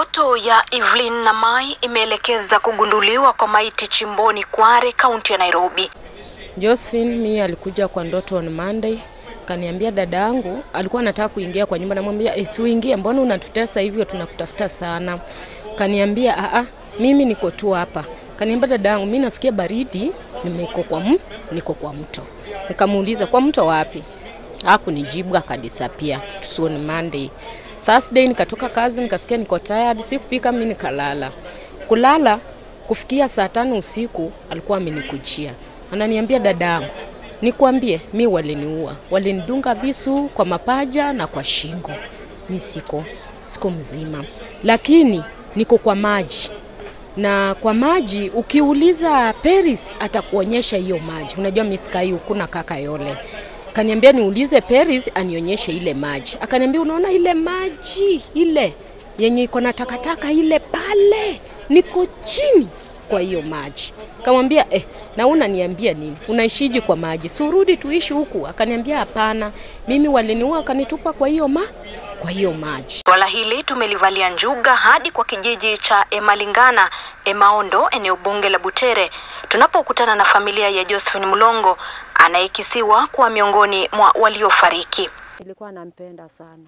Ndoto ya Evelyn Namai imeelekeza kugunduliwa kwa maiti chimboni Kware, kaunti ya Nairobi. Josephine mi alikuja kwa ndoto on Monday, kaniambia dada yangu alikuwa anataka kuingia kwa nyumba, namwambia eh, siuingie, mbona unatutesa hivyo, tunakutafuta sana. Kaniambia aa, mimi niko tu hapa. Kaniambia dada yangu, mimi nasikia baridi, nimeko kwa m, niko kwa mto. Nikamuuliza kwa mto wapi? Hakunijibu, akadisapia. Tusione Monday. Thursday nikatoka kazi, nikasikia niko tired, sikupika, mimi nikalala. Kulala kufikia saa tano usiku alikuwa amenikujia, ananiambia dadangu, nikwambie mi waliniua, walinidunga visu kwa mapaja na kwa shingo. Mi siko siko mzima, lakini niko kwa maji na kwa maji ukiuliza Paris atakuonyesha hiyo maji. Unajua miskai hukuna kaka yole kaniambia niulize Paris anionyeshe ile maji. Akaniambia unaona ile maji ile yenye iko na takataka ile pale, niko chini kwa hiyo maji. Kamwambia eh, na unaniambia nini? Unaishiji kwa maji? Surudi tuishi huku. Akaniambia hapana, mimi waliniua wakanitupa kwa hiyo ma kwa hiyo maji. Swala hili tumelivalia njuga hadi kwa kijiji cha Emalingana, Emaondo, eneo bunge la Butere, tunapokutana na familia ya Josephine Mulongo anayekisiwa kuwa miongoni mwa waliofariki. Nilikuwa nampenda sana,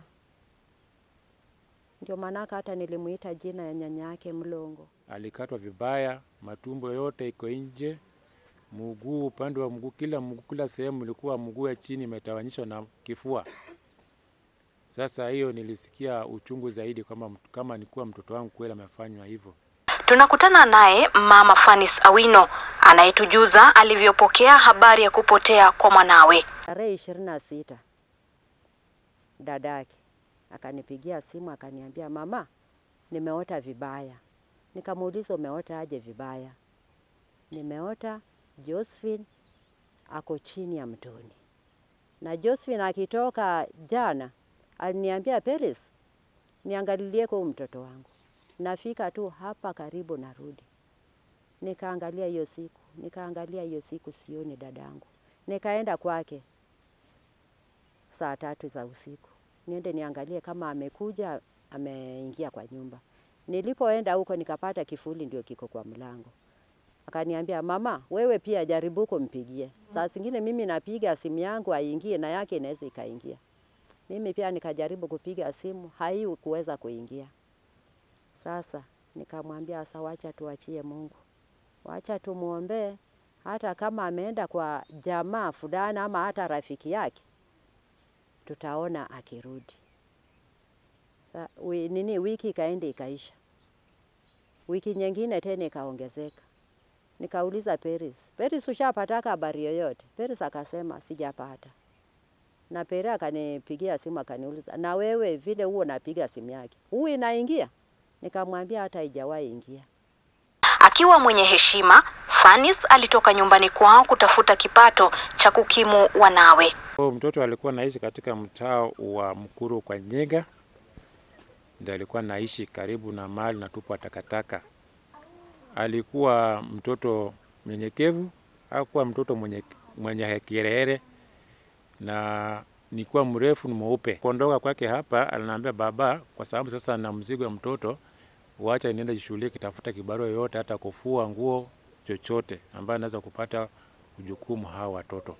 ndio maanaka hata nilimuita jina ya nyanya yake Mlongo. Alikatwa vibaya, matumbo yote iko nje, mguu, upande wa mguu, kila mguu, kila sehemu ilikuwa mguu ya chini imetawanyishwa na kifua. Sasa hiyo nilisikia uchungu zaidi kama, kama nikuwa mtoto wangu kweli amefanywa hivyo. Tunakutana naye mama Fanis Awino anayetujuza alivyopokea habari ya kupotea kwa mwanawe. Tarehe ishirini na sita dadake akanipigia simu akaniambia, mama, nimeota vibaya. Nikamuuliza, umeota aje vibaya? Nimeota Josephine ako chini ya mtoni, na Josephine akitoka jana aliniambia, Peris, niangalilie kwa mtoto wangu. Nafika tu hapa karibu narudi, nikaangalia hiyo siku, nikaangalia hiyo siku, sioni dadangu. Nikaenda kwake saa tatu za usiku, niende niangalie kama amekuja ameingia kwa nyumba. Nilipoenda huko nikapata kifuli ndio kiko kwa mlango. Akaniambia, mama, wewe pia jaribu kumpigie. Saa zingine mimi napiga simu yangu aingie na yake inaweza ikaingia. Mimi pia nikajaribu kupiga simu, haikuweza kuingia. Sasa nikamwambia sasa, wacha tuachie Mungu, wacha tumwombee, hata kama ameenda kwa jamaa fulani ama hata rafiki yake, tutaona akirudi. Sa, wi, nini wiki ikaenda ikaisha, wiki nyingine tena ikaongezeka. Nikauliza Peris, Peris, ushapataka habari yoyote? Peris akasema sijapata na Pere akanipigia simu akaniuliza, na wewe vile huo napiga simu yake huu inaingia? Nikamwambia hata haijawahi ingia. Akiwa mwenye heshima, Fanis alitoka nyumbani kwao kutafuta kipato cha kukimu wanawe. Huyo mtoto alikuwa naishi katika mtaa wa Mkuru kwa Nyega, ndio alikuwa naishi karibu na mahali natupwa takataka. Alikuwa mtoto mnyenyekevu, hakuwa mtoto mwenye, mwenye kiherehere na nikuwa mrefu ni mweupe. Kuondoka kwake hapa, aliniambia baba, kwa sababu sasa na mzigo wa mtoto, wacha niende jishughulike kitafuta kibarua yoyote, hata kufua nguo, chochote ambayo naweza kupata ujukumu hawa watoto.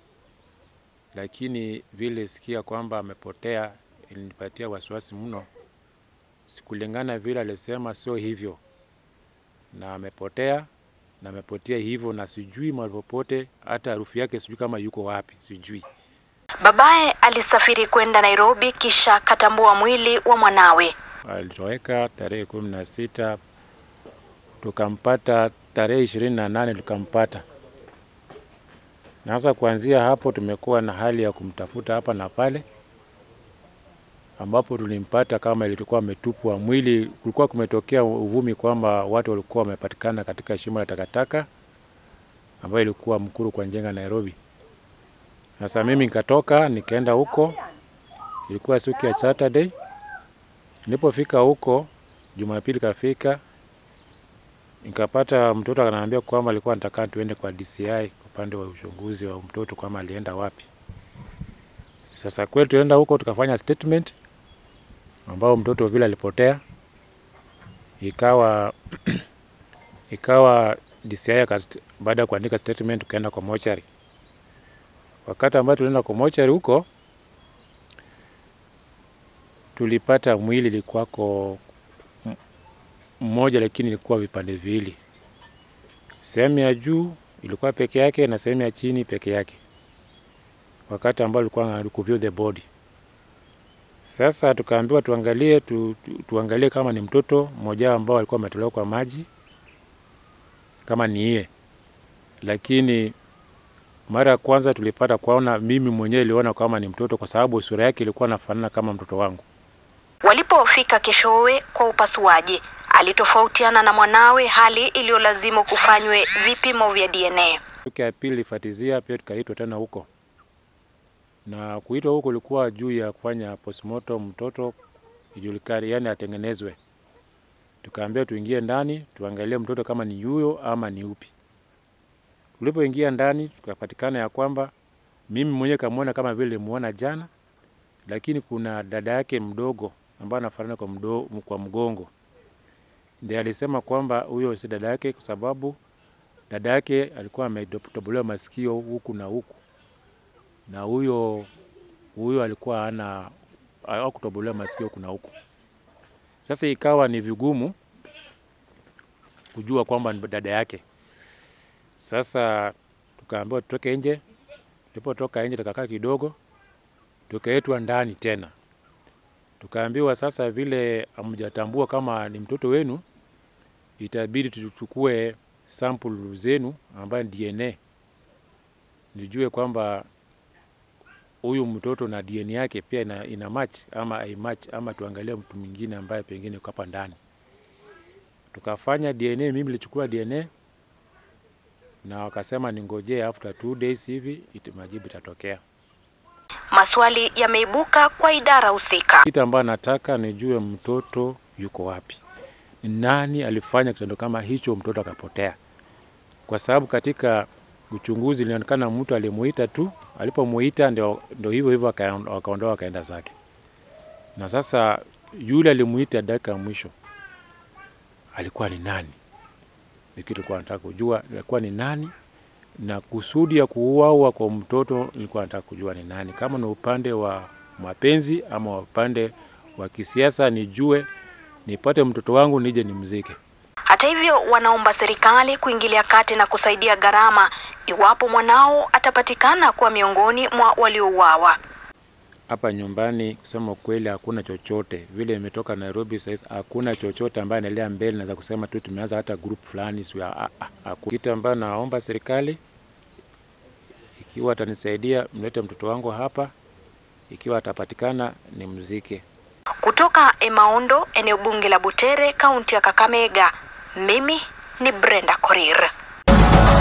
Lakini vile sikia kwamba amepotea, ilinipatia wasiwasi mno. Sikulingana vile alisema, sio hivyo, na amepotea na amepotea hivyo, na sijui mahali popote, hata harufu yake sijui kama yuko wapi, sijui. Babaye alisafiri kwenda Nairobi kisha katambua mwili wa mwanawe. Alitoweka tarehe kumi na sita tukampata tarehe ishirini na nane tukampata. Na sasa kuanzia hapo tumekuwa na hali ya kumtafuta hapa na pale, ambapo tulimpata kama ilikuwa ametupwa mwili. Kulikuwa kumetokea uvumi kwamba watu walikuwa wamepatikana katika shimo la takataka ambayo ilikuwa Mkuru kwa Njenga, Nairobi. Sasa mimi nikatoka nikaenda huko, ilikuwa siku ya Saturday. Nilipofika huko Jumapili kafika, nikapata mtoto akaniambia kwamba alikuwa anataka tuende kwa DCI upande wa uchunguzi wa mtoto kwamba alienda wapi. Sasa kweli tuenda huko tukafanya statement ambao mtoto vile alipotea, ikawa ikawa DCI akat- baada ya kuandika statement tukaenda kwa mochari. Wakati ambao tulienda kwa mochari huko tulipata mwili ilikuwako m- mmoja, lakini ilikuwa vipande viwili. Sehemu ya juu ilikuwa peke yake na sehemu ya chini peke yake, wakati ambao ilikuwa kuview the body. Sasa tukaambiwa tuangalie tu, tu, tuangalie kama ni mtoto mmoja ambao alikuwa ametolewa kwa maji kama ni yeye, lakini mara ya kwanza tulipata kuona, mimi mwenyewe niliona kama ni mtoto kwa sababu sura yake ilikuwa inafanana kama mtoto wangu. Walipofika keshowe kwa upasuaji, alitofautiana na mwanawe, hali iliyolazimu kufanywe vipimo vya DNA. Siku ya pili ilifuatizia pia tukaitwa tena huko, na kuitwa huko ilikuwa juu ya kufanya postmortem mtoto ijulikane, yani atengenezwe. Tukaambia tuingie ndani tuangalie mtoto kama ni yuyo ama ni upi. Tulipoingia ndani tukapatikana ya kwamba mimi mwenyewe kamwona kama vile nilimuona jana, lakini kuna dada yake mdogo ambaye anafanana kwa, mdo, kwa mgongo ndiye alisema kwamba huyo si dada yake kwa sababu dada yake alikuwa ametobolewa masikio huku na huku, na huyo huyo alikuwa ana hakutobolewa masikio huku na huku. Sasa ikawa ni vigumu kujua kwamba ni dada yake. Sasa tukaambiwa tutoke nje. Tulipotoka nje, tukakaa kidogo, tukaitwa ndani tena, tukaambiwa sasa, vile hamjatambua kama ni mtoto wenu, itabidi tuchukue sample zenu ambayo ni DNA, nijue kwamba huyu mtoto na DNA yake pia ina, ina match ama haimatch, ama tuangalie mtu mwingine ambaye pengine yuko hapa ndani. Tukafanya DNA, mimi nilichukua DNA na wakasema ningojee after two days hivi iti majibu itatokea. Maswali yameibuka kwa idara husika. Kitu ambayo nataka nijue mtoto yuko wapi, ni nani alifanya kitendo kama hicho, mtoto akapotea, kwa sababu katika uchunguzi ilionekana mtu alimuita tu, alipomuita ndio ndio hivyo hivyo akaon- wakaondoa akaenda zake. Na sasa yule alimuita dakika ya mwisho alikuwa ni nani? Ni kitu kwa nataka kujua alikuwa ni nani, na kusudi ya kuuawa kwa mtoto nilikuwa nataka kujua ni nani, kama ni upande wa mapenzi ama upande wa kisiasa, nijue nipate mtoto wangu nije nimzike. Hata hivyo, wanaomba serikali kuingilia kati na kusaidia gharama iwapo mwanao atapatikana kuwa miongoni mwa waliouawa. Hapa nyumbani kusema ukweli, hakuna chochote vile. Imetoka Nairobi sasa, hakuna chochote ambaye anaendelea mbele. Naweza kusema tu tumeanza hata group fulani, sio ah, ah, hakuna. Kitu ambayo naomba serikali, ikiwa atanisaidia, mlete mtoto wangu hapa, ikiwa atapatikana nimzike. Kutoka Emaondo, eneo bunge la Butere, kaunti ya Kakamega, mimi ni Brenda Korir.